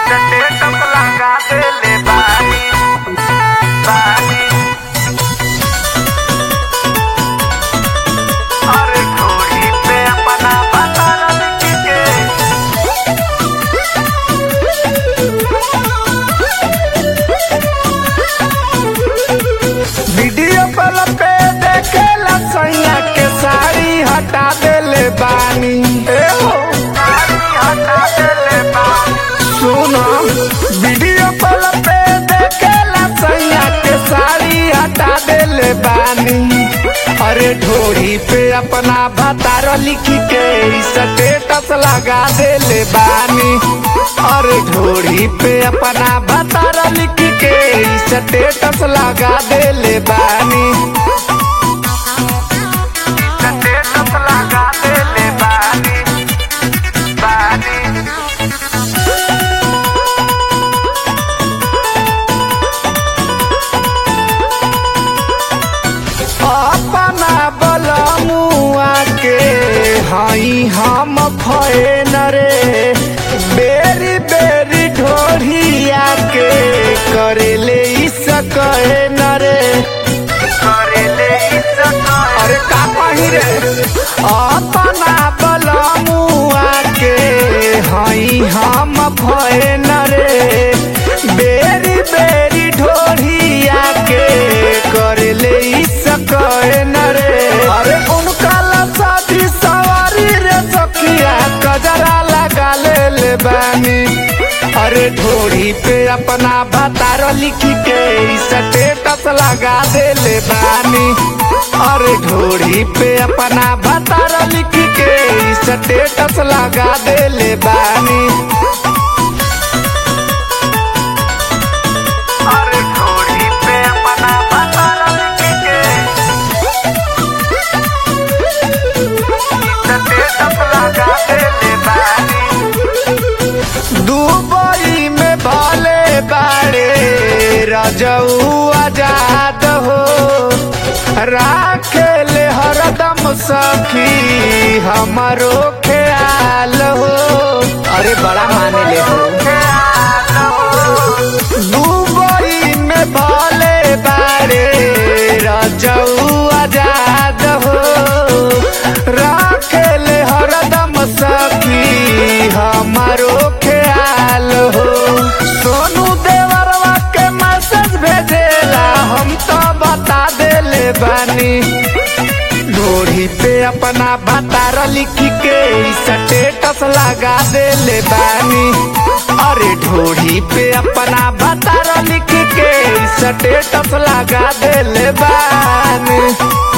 status लगा देले बानी बानी अरे घोड़ी पे अपना बता लिख के वीडियो कॉल पे देखेला सैया के साड़ी हटा देले बानी ए हो साड़ी हटा देले बानी सुनो वीडियो कॉल पे देखेला सैया के साड़ी हटा देले बानी अरे ढोरी पे अपना भतार लिख के स्टेटस लगा देले बानी अरे ढोरी पे अपना भतार लिख के स्टेटस लगा देले बानी स्टेटस लगा देले बानी बानी अपना बलमुआ के हई हम फैन रे बेरी बेरी ढोरिया के करेले सकैन रे करेले अरे का कही रे अपना बलमुआ के हई हम फैन रे बेरी बेरी ढोरिया के करले सकैन रे अरे उनका लसादी सवारी रे सखिया कजरा लगा ले बानी अरे ढोरी पे अपना भतार लिख के स्टेटस लगा देले बानी अरे ढोरी पे अपना भतार लिख के स्टेटस लगा देले बानी अरे घोड़ी पे अपना भतार लिख के स्टेटस लगा देले बानी दुबई में भले बाड़े रजऊ आजाद हो राखेले हरदम सखी हमारो ख्याल हो अरे बड़ा माने ले दुबई में भले बाड़े रजऊ आजाद हो राखेले हरदम सखी हमारो ख्याल हो सोनू देवरवा के मैसेज भेजेला हम तो बता देले बानी ढोरी पे अपना भतार लिख के स्टेटस लगा देले बानी अरे ढोरी पे अपना भतार लिख के स्टेटस लगा देले बानी